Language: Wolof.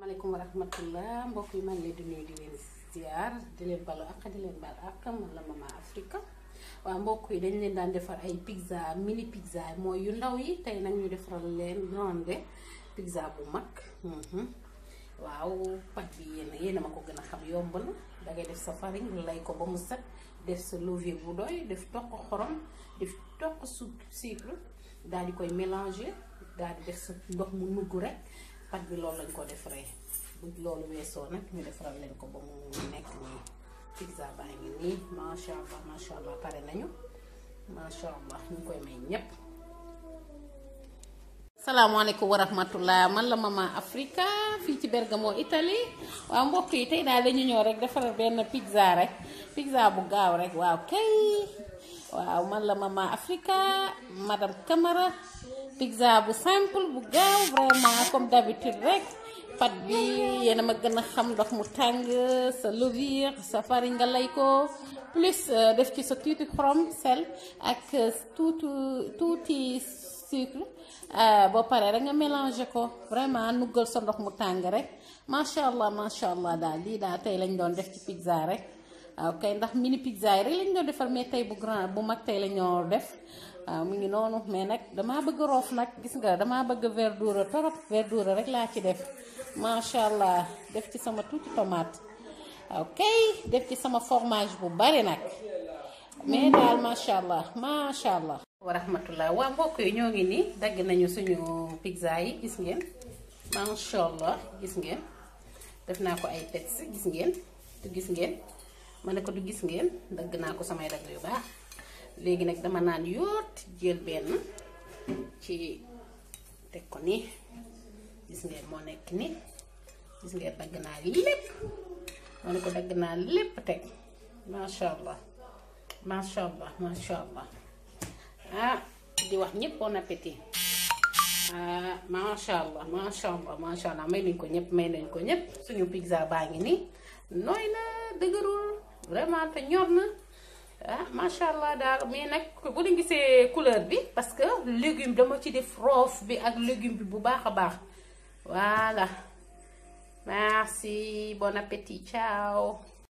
maaleykum wa rahmatullah mbokk yi man leen di nuyu di leen ziar di leen balu ak di leen bal ak man la Mama Africa waaw mbokk yi dañ leen daan defar ay pizza mini pizza mooy yu ndaw yi tey nag ñu defaral leen grande pizza bu mag waaw pat bi yéen yéen a ma ko gën a xam yomb na dangay def sa farine lay ko ba mu set def sa levure bu doy def toq xorom def toq sucre daal di koy mélanger daal di def sa ndox mu nugg rek pat bi loolu lañ ko defaree bu loolu weesoo nag ñu defaral leen ko ba mu nekk nii pizza baa ngi nii macha allah macha allah pare nañu macha allah ñu koy may ñépp salaamaaleykum wa rahmatullah man la Mama Africa fii ci Bergamo Italie waaw mbokk yi tey daal dañu ñëw rek defaral benn pizza rek pizza bu gaaw rek waaw kay waaw man la Mama Africa madame Camara pizza bu simple bu gaaw vraiment comme d'habitude rek pat bi yéen a ma gën a xam ndox mu tàng sa levure sa farine nga lay ko plus def ci sa tuuti xorom sel ak tuuti tuuti sucre boo paree rek nga mélanger ko vraiment nuggal sa ndox mu tàng rek macha allah macha allah daal lii daal tey lañ doon def ci pizza rek waaw kay ndax mini pizza yi rek lañ doon defar mais tey bu grand bu mag tey la ñoo def waaw mu ngi noonu mais nag damaa bëgg roof nag gis nga damaa bëgg verdure torop verdure rek laa ci def macha allah def ci sama tuuti tomate waaw kay def ci sama fromage bu bari nag mais daal macha allah macha allah. wa rahmatullah waa mbokk yi ñoo ngi nii dagg nañu suñu pizza yi gis ngeen macha allah gis ngeen def naa ko ay pets gis ngeen du gis ngeen ma ne ko du gis ngeen dagg naa ko samay dagg yu baax léegi nag dama naan yoot jël benn ci teg ko nii gis ngeen moo nekk nii gis ngeen dagg naa lépp ma ne ko dagg naa lépp teg macha allah macha allah macha allah ah di wax ñëpp bon appétit ah macha allah macha allah macha allah may nañ ko ñëpp may nañ ko ñëpp suñu pizza baa ngi nii nooy na dëgërul vraiment te ñor na ah macha allah daal mais nag bu leen gisee couleur bi parce que légume dama ci def roof bi ak légume bi bu baax a baax voilà merci bon appétit ciao